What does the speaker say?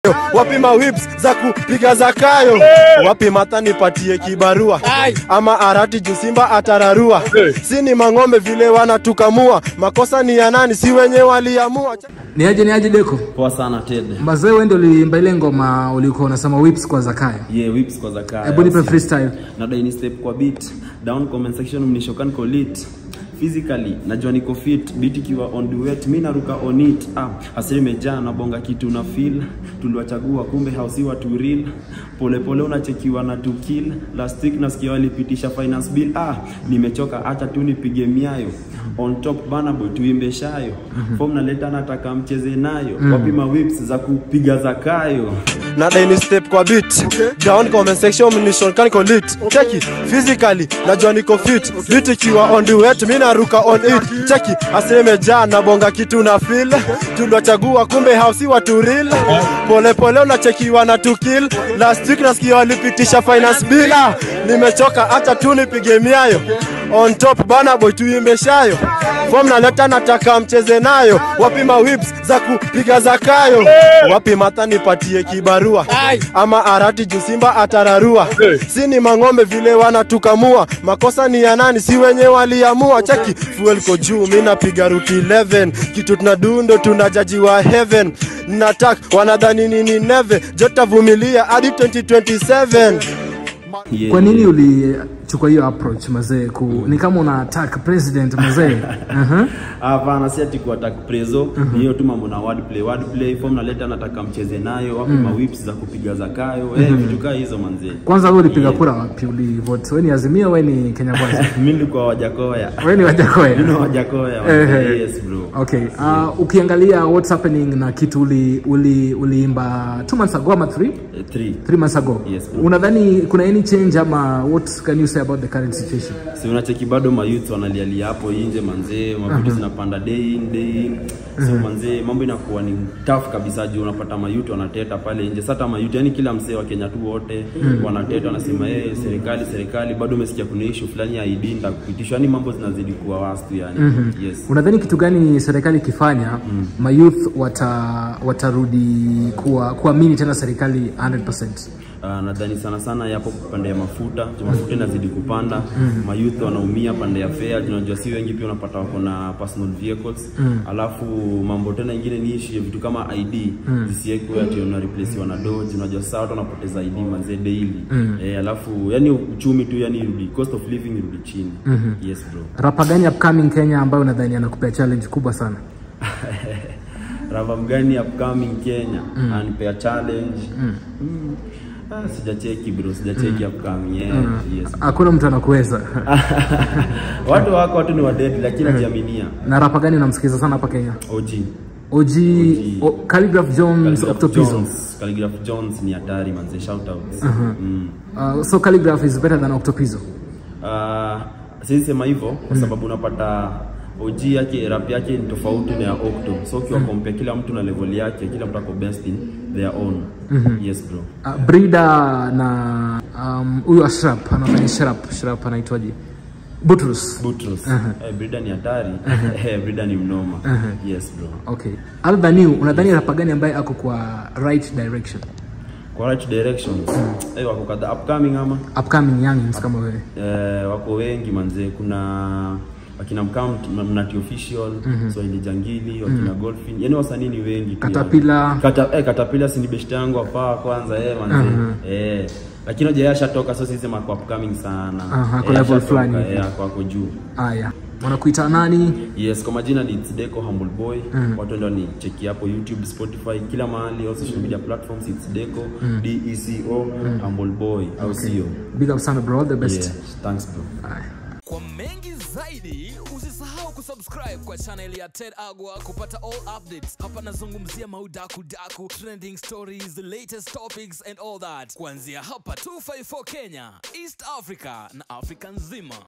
wapi mawips za kupiga zakayo wapi mata nipatie kibarua ama arati juu simba atararua si ni mang'ombe vile wanatukamua makosa ni ya nani si wenye waliamua Ni aje ni aje Deko? Poa sana Ted. Mazee wewe ndio uliimba ile ngoma ulikuwa unasema whips kwa Zakayo. Yeah, whips kwa Zakaya. Hebu nipe freestyle. Na dai ni step kwa beat. Down comment section mnishokan ko lit. Physically najua niko fit beat ikiwa on duet mimi naruka on it ah asili imejaa na bonga kitu na feel tuliwachagua kumbe hausi watu real pole pole unachekiwa na to kill last week nasikia walipitisha finance bill ah nimechoka acha tu nipige miayo on top bana boy tuimbe shayo form naleta nataka mcheze nayo wapi ma whips za kupiga zakayo na daini step kwa beat down comment section mnishon kan ko lit cheki physically najua niko fit beat ikiwa on duet mimi naruka on it cheki aseme ja na bonga kitu na feel tuliwachagua kumbe hausi watu real pole pole unachekiwa na to kill last week nasikia walipitisha finance bill ah, nimechoka acha tu nipige miayo on top bana boy tuimbe shayo form naleta nataka mcheze nayo wapi mawips za kupiga zakayo wapi mata nipatie kibarua ama arati juu simba atararua si ni mang'ombe vile wanatukamua makosa ni ya nani si wenye waliamua cheki fuel ko juu mi napiga ruti 11 kitu tunadundo tunajajiwa heaven natak wanadhani nini neve jotavumilia hadi 2027 Yeah, Kwa nini ulichukua hiyo approach mazee? Ku, ni kama una attack president mazee. uh-huh. hapana si ati kuattack prezo ni hiyo tu mambo na wordplay wordplay form naleta nataka mcheze nayo wapi ma whips za kupiga zakayo eh vitu kaa hizo manze Kwanza wewe ulipiga Yeah. kura wapi? Ulivote? Wewe ni Azimio, wewe ni Kenya Kwanza? mimi nilikuwa wajakoya wewe ni Wajakoya? mimi ni wajakoya Ehe. manze. yes bro Okay. Uh, ukiangalia what's happening na kitu uli uli uliimba 2 months ago ama 3 Eh, three 3 months ago. Yes, bro. Unadhani kuna any change ama what can you say about the current situation? si unacheki bado mayouth wanalialia hapo nje manzee mavitu zinapanda day in day in so manzee mambo inakuwa ni tough kabisa juu unapata mayouth wanateta pale nje sasa mayouth yani kila msee wa Kenya tu wote wanateta wanasema eh serikali serikali bado umesikia kuna issue fulani ya ID nda kupitishwa yani mambo zinazidi kuwa wastu yani yes Unadhani kitu gani serikali ikifanya mm. mayouth wata watarudi kuwa kuamini tena serikali 100%? Uh, nadhani sana sana yapo pande ya mafuta juu mafuta inazidi kupanda mayouth wanaumia pande ya fare juu unajua si wengi pia unapata wako na personal vehicles alafu mambo tena ingine ni issue ya vitu kama ID zisiwekwe ati una replace na doge unajua sasa watu wanapoteza ID manze daily eh, alafu yani uchumi tu yani irudi cost of living irudi chini yes bro Rapa gani upcoming Kenya ambayo unadhani anakupea challenge kubwa sana? rava mgani upcoming Kenya anipea challenge mm. Ah, sijacheki bro sijacheki upcoming yeah, yes Hakuna mtu anakuweza. watu wako watu ni wadedi lakini najiaminia na rapa gani unamsikiza sana hapa Kenya? OG OG, o, Calligraph Jones, Calligraph Octopizzo. Jones Calligraph Jones ni hatari manze shout outs mm. Uh, so Calligraph is better than Octopizzo. uh, siwezi sema hivyo kwa sababu unapata OG yake rap yake ni tofauti na ya Octo so ukiwa compare kila mtu na level yake kila mtu ako best in their own yes bro Uh, Brida na um, huyu Ashrap anafanya Shrap, Shrap anaitwaje? Butrus. Butros eh, Brida ni hatari eh, Brida ni mnoma yes bro Okay. Other than you, unadhani rapa gani ambaye ako kwa right direction? kwa right directions eh, wako kadhaa upcoming ama Upcoming youngins kama wewe. eh, wako wengi manze kuna wakina mkam mnati official swahili jangili wakina golfin yani wasanii ni wengi pia. Caterpillar. Kata, eh, katapila si ni best yangu hapa kwanza eh, manze eh, lakini hoja ashatoka so sisi mako upcoming sana Aha, kwa Eh, level ashatoka, fulani hivi. eh, ako ako juu Aya. Wanakuita nani? yes kwa majina ni It's Deco Humble Boy watu ndio ni cheki hapo YouTube Spotify kila mahali all social media platforms It's Deco D E C O Humble Boy au sio Big up sana bro, all the best. yeah thanks bro Aya. Kwa mengi zaidi, usisahau kusubscribe kwa channel ya Ted Agwa kupata all updates. Hapa nazungumzia maudaku daku, trending stories, the latest topics and all that. Kuanzia hapa 254 Kenya, East Africa na Afrika nzima.